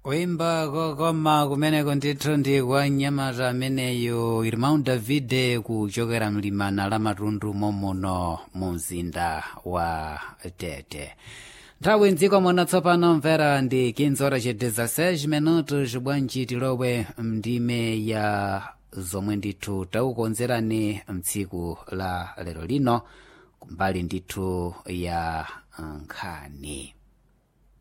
kuimba kokoma kumeneko ndithu ndi kwa mnyamata ameneyo irmão davide kuchokera mlimana la matundu momuno mu mzinda wa tete nthawi mdziko muno tsopano mvera ndi 15 horas e 16 minutos bwanji tilowe mndime ya zomwe ndithu takukonzerani mtsiku la lero lino kumbali ndithu ya nkhani